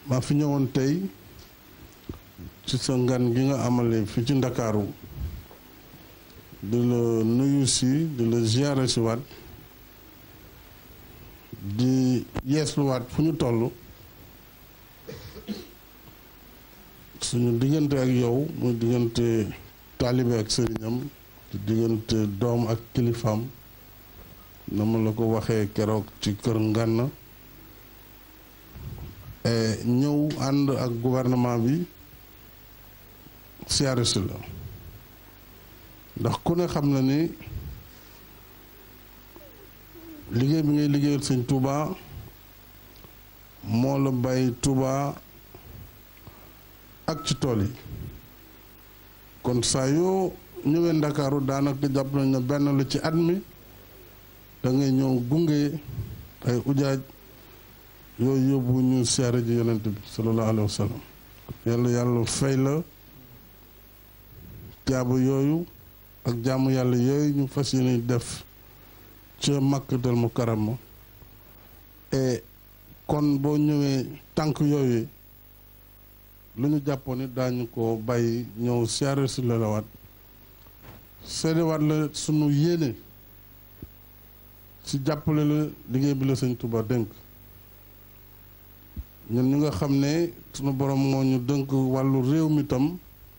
maa fi ñëwoon tey ci sa ngan gi nga amale fi ci ndakaaru di la nuyu si di la ziyaare si waat di yeesluwaat fu ñu toll suñu diggante ak yow muy diggante taalibe ak sëriñam di diggante doom ak kilifaam na ma la ko waxee keroog ci kër Ngana ñëw ànd ak gouvernement bi siyaare si la ndax ku ne xam na ni liggéey bi ngay liggéeyal sëñ Touba moo la bàyyi Touba ak ci tool yi kon saa yoo ñëwee Ndakaaru daanaka jàpp nañ ne benn la ci at mi da ngay ñëw gunge ay ujaaj yooyu yóbbu ñu siyaare ji yonent bi sallallahu alayhi wa sallam yàlla yàlla fay la jaabu yooyu ak jaamu yàlla yooyu ñu fas yéene def ca makkatal mu karama et kon boo ñëwee tànk yooyu lu ñu jàppoon ni daañu ko bàyyi ñëw siyaare si la waat seedewaat la sunu yéene ci jàppale la liggéey bi la sëñ Touba dënk ñun ñu nga xam ne sunu borom moo ñu dënk wàllu réew mi tam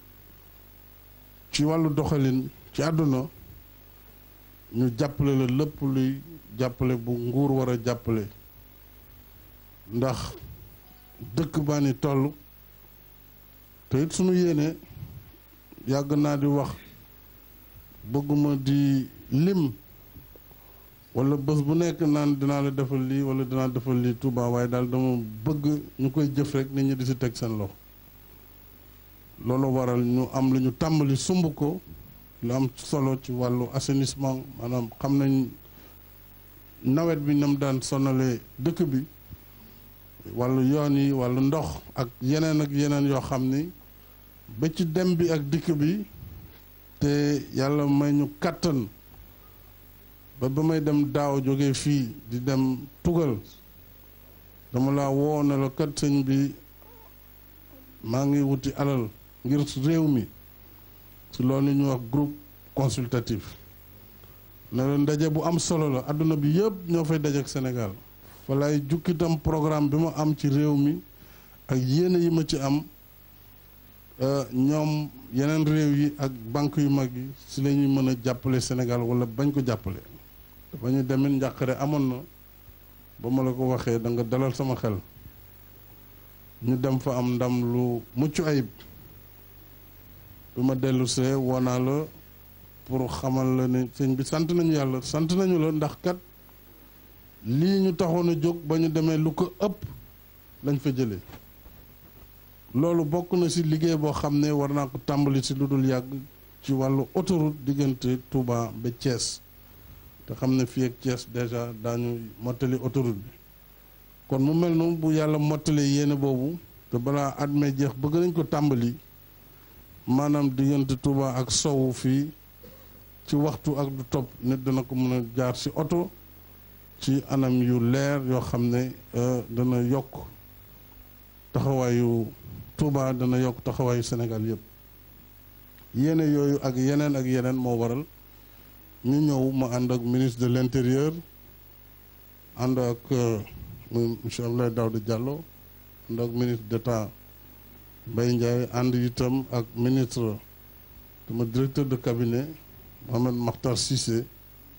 ci wàllu doxalin ci àdduna ñu jàppale la lépp luy jàppale bu nguur war a jàppale ndax dëkk baa ni toll te it sunu yéene yàgg naa di wax bëgguma di lim wala bés bu nekk naan dinaa la defal lii wala dinaa defal lii Touba waaye daal dama bëgg ñu koy jëf rek nit ñi di si teg seen loxo loolu waral ñu am lu ñu tàmbali sumb ko lu am solo ci wàllu assainissement maanaam xam nañ nawet bi nam daan sonalee dëkk bi wàllu yoon yi wàllu ndox ak yeneen ak yeneen yoo xam ni ba ci dem bi ak dikk bi te yàlla may ñu kàttan ba ba may dem daaw jóge fii di dem tugal dama laa woo ne la kat sëñ bi maa ngi wuti alal ngir réew mi ci loolu ñu wax groupe consultatif ne la ndaje bu am solo la àdduna bi yëpp ñoo fay daje ak Sénégal fa lay jukkitam programme bi ma am ci réew mi ak yéene yi ma ci am ñoom yeneen réew yi ak banque yu mag yi si la ñuy mën a jàppale Sénégal wala bañ ko jàppale dafa ñu demit njàqare amoon na ba ma la ko waxee da nga dalal sama xel ñu dem fa am ndam lu mucc ayib bi ma dellu see woonaa la pour xamal la ne sëñ bi sant nañu yàlla sant nañu la ndax kat lii ñu taxoon a jóg ba ñu demee lu ko ëpp lañ fa jëlee loolu bokk na ci liggéey boo xam ne war naa ko tàmbali ci lu dul yàgg ci wàllu autoroute diggante Touba ba Thiès te xam ne fii ak Thiès déjà daañu mottali autoroute bi kon mu mel noonu bu yàlla mottalee yéene boobu te balaa at mee jeex bëgg nañ ko tàmbali maanaam diggante Touba ak sowu fii ci waxtu ak du topp nit dana ko mën a jaar ci oto ci anam yu leer yoo xam ne dana yokk taxawaayu Touba dana yokk taxawaayu Sénégal yëpp yéene yooyu ak yeneen ak yeneen moo waral ñu ñëw ma ànd ak ministre de l'intérieur ànd ak muy monsieur Abdoulaye Daouda Diallo ànd ak ministre d'État Mbaye Ndiaye ànd itam ak ministre dama directeur de cabinet Mohamed Makhtar Cissé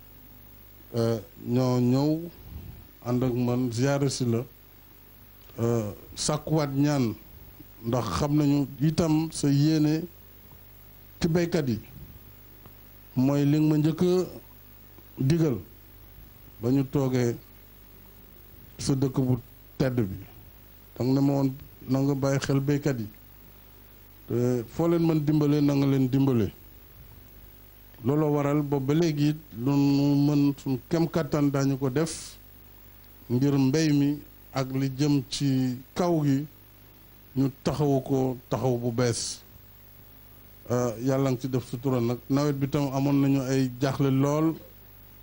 ñoo ñëw ànd ak man ziyaare si la sàkkuwaat ñaan ndax xam nañu itam sa yéene ci béykat yi mooy li nga ma njëkk a digal ba ñu toogee sa dëkk bu tedd bi danga ne ma woon na nga bàyyi xel béykat yi te foo leen mën dimbale na nga leen dimbale looloo waral boobu ba léegi it lu nu mën suñ kem kàttan daañu ko def ngir mbéy mi ak li jëm ci kaw gi ñu taxawu ko taxaw bu bees yàlla nga ci def sutura nag nawet bi tam amoon nañu ay jaaxle lool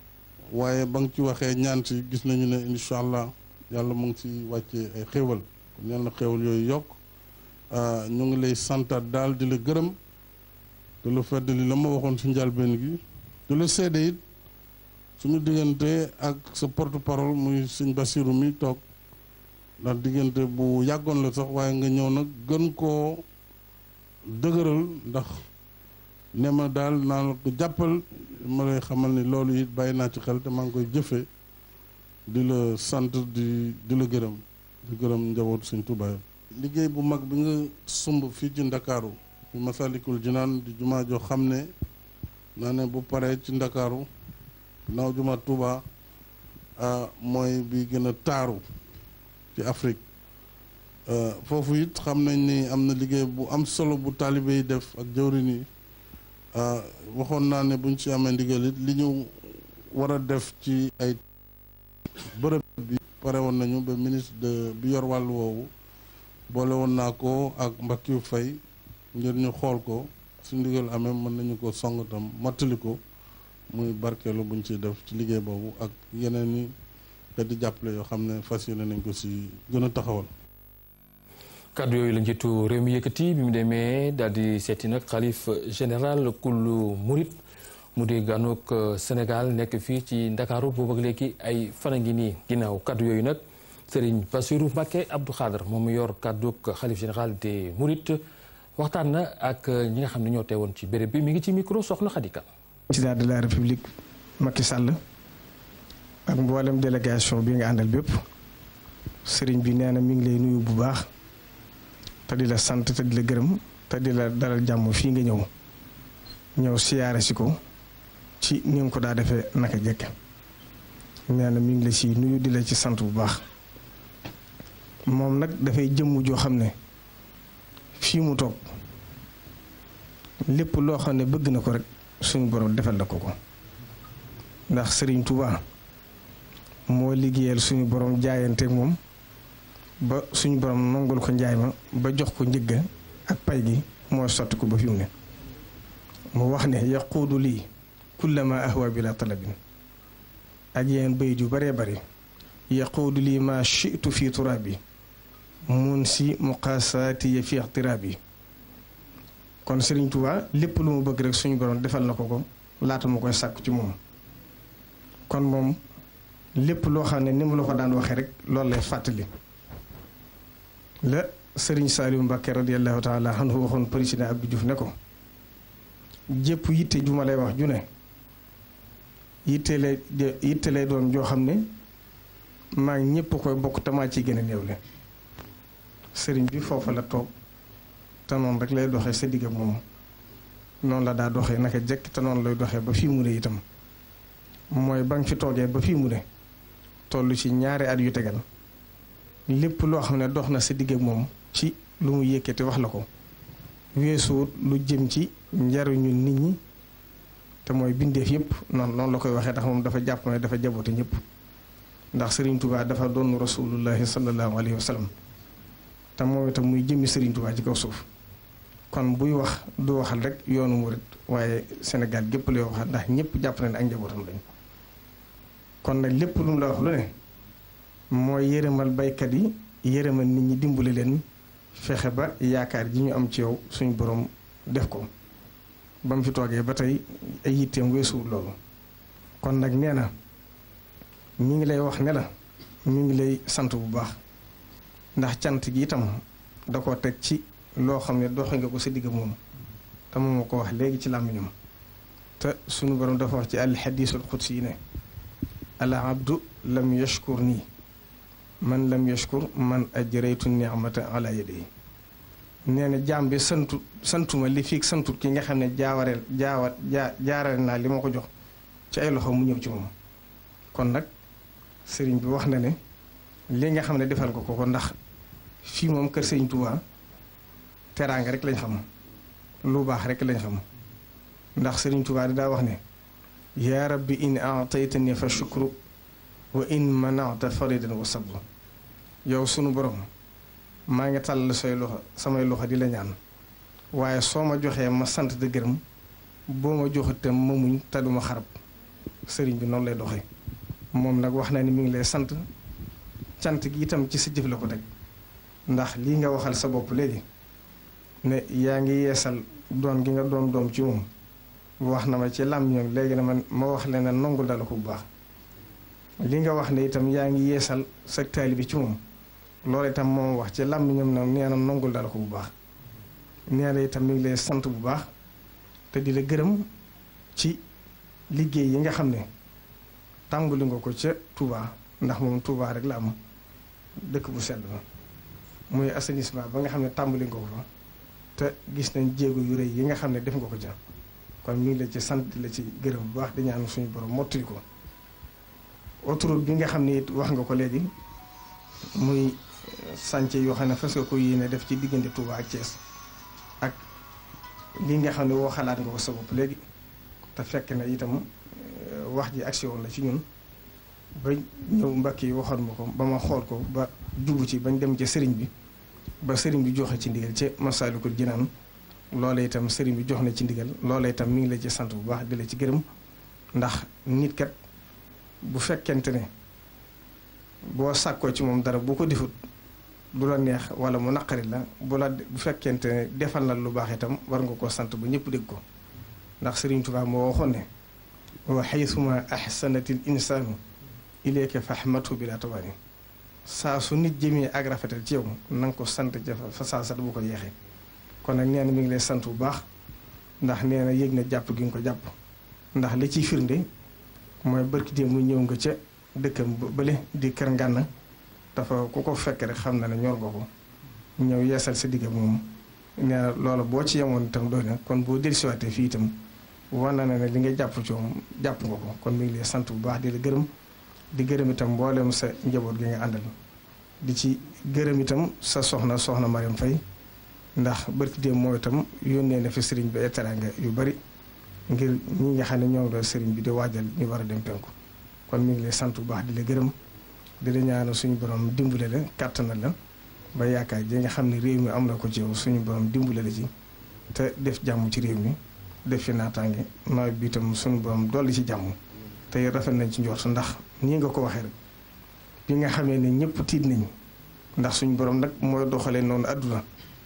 waaye ba nga ci waxee ñaan si gis nañu ne incha allah yàlla mu ngi ci wàccee ay xéewal kon yal na xewal yooyu yokk ñu ngi lay santaat daal di la gërëm te lu fedd li la ma waxoon si njalbeen gi di la seede it suñu diggante ak sa porte parole muy sëñ Basiru mi toog ndax diggante bu yàggoon la sax waaye nga ñëw nag gën koo dëgëral ndax ne ma daal naa la ko jàppal ma lay xamal ni loolu it bàyyi naa ci xel te maa ngi koy jëfe di la sant di di la gërëm di gërëm njabootu sëñ Tuubaa liggéey bu mag bi nga sumb fii ci ndakaaru fi Masalikul Jinaan di jumaa joo xam ne naa ne bu paree ci ndakaaru naaw jumaa Tuubaa mooy bi gën a taaru ci Afrique foofu it xam nañ ni am na liggéey bu am solo bu taalibe yi def ak jawrin yi waxoon naa ne buñ ci amee ndigal it li ñu war a def ci ay bërëb bi pare woon nañu ba ministre de bi yor wàllu woowu boole woon naa ko ak Mbackiou Faye ngir ñu xool ko su ndigal amee mën nañu ko song tam mottali ko muy barkeelu buñ ciy def ci liggéey boobu ak yeneen i xeeti jàppale yoo xam ne fas yéene nañ ko si gën a taxawal. kàddu yooyu la njiitu réew mi yëkkati bi mu demee daal di seeti nag xalif général kullu murit mu di gànnoog Sénégal nekk fii ci Ndakaaru boobu ak léegi ay fan a ngi nii ginnaaw kàddu yooyu nag Serigne Bassirou Mbacké Abdou Khadre moom mu yor kàddug xalif général des Mourides waxtaan na ak ñi nga xam ne ñoo teewoon ci béréb bi mi ngi ci micro soxna Khadika. président de la république Macky Sall ak mboolem délégation bi nga àndal bépp Serigne bi nee na mi ngi lay nuyu bu baax. te di la sant te di la gërëm te di la dalal jàmm fii nga ñëw ñëw siyaare si ko ci ni nga ko daa defee naka jekk nee na mi ngi la si nuyu di la ci sant bu baax moom nag dafay jëmm joo xam ne fii mu toog lépp loo xam ne bëgg na ko rek suñu borom defal la ko ko ndax Serigne Touba moo liggéeyal suñu borom jaayanteeg moom. ba suñu borom nongul ko njaay ma ba jox ko njëgga ak pay gi mooy sotti ko ba fi mu ne mu wax ne yaquudu lii kullama ahwa bila talabin ak yeen bayit yu baree bari yaquudu lii ma shitu fi turaabi mun si muqaasaati ya fi ixtiraabi kon Sëriñ Tuubaa lépp lu mu bëgg rek suñu borom defal na ko ko laata mu koy sàkku ci moom kon moom lépp loo xam ne ni mu la ko daan waxee rek loolu lay fàttali la sëriñ Saliou Mbacké radiallahu taala anhu waxoon président Abdou Diouf ne ko jépp yitte ju ma lay wax ju ne yitte lay yitte lay doon joo xam ne maa ngi ñëpp koy bokk tamaa ci gën a néewle sëriñ bi foofa la toog te noonu rek lay doxee sa digg ak moom noonu la daa doxee naka jekk te noonu lay doxee ba fii mu ne itam mooy ba nga fi toogee ba fii mu ne toll ci ñaari at yu tegal lépp loo xam ne dox na sa digg ak moom ci lu mu yëkkati wax la ko weesuwut lu jëm ci njariñu nit ñi te mooy bindeef yëpp noonu noonu la koy waxee tax moom dafa jàpp ne dafa jaboote ñëpp ndax Serigne Touba dafa doon rasulullahi sallallahu alayhi wa sallam te moom itam muy jëmmi Serigne Touba ci kaw suuf kon buy wax du waxal rek yoonu murit waaye Sénégal gépp lay waxal ndax ñëpp jàpp na ne ak njabootam lañ kon nag lépp lu mu la wax lu ne. mooy yërëmal baykat yi yërëmal nit ñi dimbali leen fexe ba yaakaar ji ñu am ci yow suñu borom def ko ba mu fi toogee ba tey ay yitteem weesuwul loolu kon nag nee na mi ngi lay wax ne la mi ngi lay sant bu baax ndax cant gi itam da ko teg ci loo xam ne doxe nga ko sa digg moom te moom moo ko wax léegi ci làmmiñam te suñu borom dafa wax ci al xadiisul xudsi yi ne al abdu lam yashkur nii man lam yashkur man ajraytu ni'mata ala yadihi nee na jaam bi santu santuma li fii santut ki nga xam ne jaawareel jaawa jaa jaarale naa li ma ko jox ci ay loxo mu ñëw ci moom kon nag sëriñ bi wax na ne li nga xam ne defal ko ko ko ndax fii moom kër sëriñ Tuubaa teraanga rek lañ xam lu baax rek lañ xam ndax sëriñ Tuubaa daa wax ne yaa rabbi in aataytani fa shukru wa in manata faridan wa sabru yow sunu borom maa ngi tàll say loxo samay loxo di la ñaan waaye soo ma joxee ma sant de gërëm boo ma joxate ma muñ te duma xarab sëriñ bi noonu lay doxee moom nag wax na ni mi ngi lay sant cant gi itam ci sa jëf la ko teg ndax lii nga waxal sa bopp léegi ne yaa ngi yeesal doon gi nga doon doom ci moom wax na ma ci làmmiñam léegi na man ma wax leen ne nongul dala ko bu baax li nga wax ne itam yaa ngi yeesal sa taali bi ci moom loolu itam moom wax ci làmmiñam na nee na nongul dala ko bu baax nee na itam mi ngi lay sant bu baax te di la gërëm ci liggéey yi nga xam ne tàmbali nga ko ca Touba ndax moom Touba rek la am dëkk bu sedd ba muy assainissement ba nga xam ne tàmbali nga ko fa te gis nañ jéego yu rëy yi nga xam ne def nga ko ca kon mi ngi la ci sant di la ci gërëm bu baax di ñaan suñu borom mottali ko autoroute bi nga xam ne it wax nga ko léegi muy sànce yoo xam ne fas nga ko yéene def ci diggante Touba ak Thiès ak li nga xam ne woo xalaat nga ko sa bopp léegi te fekk na itam wax ji agsi woon la ci ñun ba ñëw mbakk yi waxoon ma ko ba ma xool ko ba jubu ci bañ dem ca sëriñ bi ba sëriñ bi joxe ci ndigal ca Masaalikul Jinaan loola itam sëriñ bi jox na ci ndigal loola itam mi ngi la ci sant bu baax di la ci gërëm ndax nit kat bu fekkente ne boo sàkkoo ci moom dara bu ko defut du la neex wala mu naqari la bu la bu fekkente ne defal na lu baax itam war nga koo sant ba ñëpp dégg ko ndax sëriñ Tuubaa moo waxoon ne wa xaysuma ahsanatil insaanu ilayka fahmatu bila tawaani saa su nit jëmee ak rafetal ci yow na nga ko sant ca fa saa sat bu ko yeexee kon nag nee na mi ngi lay sant bu baax ndax nee na yëg na jàpp gi nga ko jàpp ndax li ciy firnde mooy barki démb mu ñëw nga ca dëkkam bële di kër ngànn dafa ku ko fekk rek xam na ne ñor nga ko ñëw yeesal sa digg moom nee na loolu boo ci yemoon itam doy na kon boo dellusiwaatee fii itam wan na ne li nga jàpp ci moom jàpp nga ko kon mi ngi lay sant bu baax di la gërëm di gërëm itam mboolem sa njaboot gi nga àndal di ci gërëm itam sa soxna soxna Mariam Faye ndax barki démb moo itam yónnee na fi sëriñ bi ay teraanga yu bari ngir ñi nga xam ne ñoom la sëriñ bi di waajal ñu war a dem penku kon mi ngi lay sant bu baax di la gërëm di la ñaanal suñu borom dimbale la kàttanal la ba yaakaar ji nga xam ne réew mi am na ko ci yow suñu borom dimbale la ci te def jàmm ci réew mi def fi naataange nawet bi itam suñu borom dolli ci jàmm tey rafet nañ ci njort ndax nii nga ko waxee rek bi nga xamee ne ñëpp tiit nañ ndax suñu borom nag mooy doxalee noonu àdduna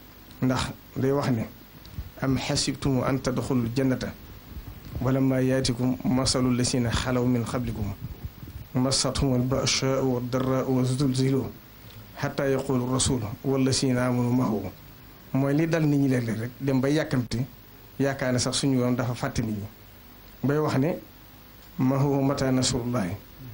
ndax day wax ne am xasibtumu an tadxulu jannata wala ma yaatikum masalu lasina xalaw min qablikum masathum albashaau wa darraau wa zulzilu xataa yaqulu rasul wallasina amanu mahu mooy li dal nit ñi léeg-léeg rek dem ba yàkkamti yaakaar ne sax suñu yoon dafa fàtte nit ñi bay wax ne mahu mata nasrullahi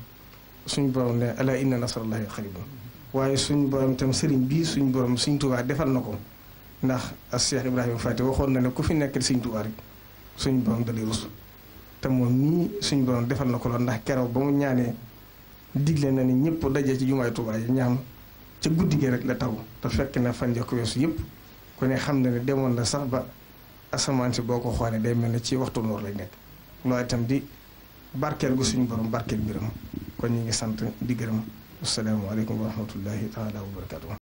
suñu borom ne ala inna nasrullahi qaribun waaye suñu borom itam sëriñ bii suñu borom suñ Tuubaa defal na ko ndax as Cheikh Ibrahima Fati waxoon na ne ku fi nekkal suñ Tuubaa rek suñu borom dalay rus te moom nii suñu borom defal na ko lool ndax keroog ba mu ñaanee digle na ni ñëpp daje ci jumaay Tuubaa yi ñaam ca guddi gi rek la taw te fekk na fan ko weesu yëpp ku ne xam na ne demoon na sax ba asamaan si boo ko xoolee day mel ne ci waxtu noor lay nekk loolu itam di barkeel gu suñu borom barkeel mbiram kon ñu ngi sant di gërëm asalaamaaleykum wa rahmatullahi taala wa barakatuh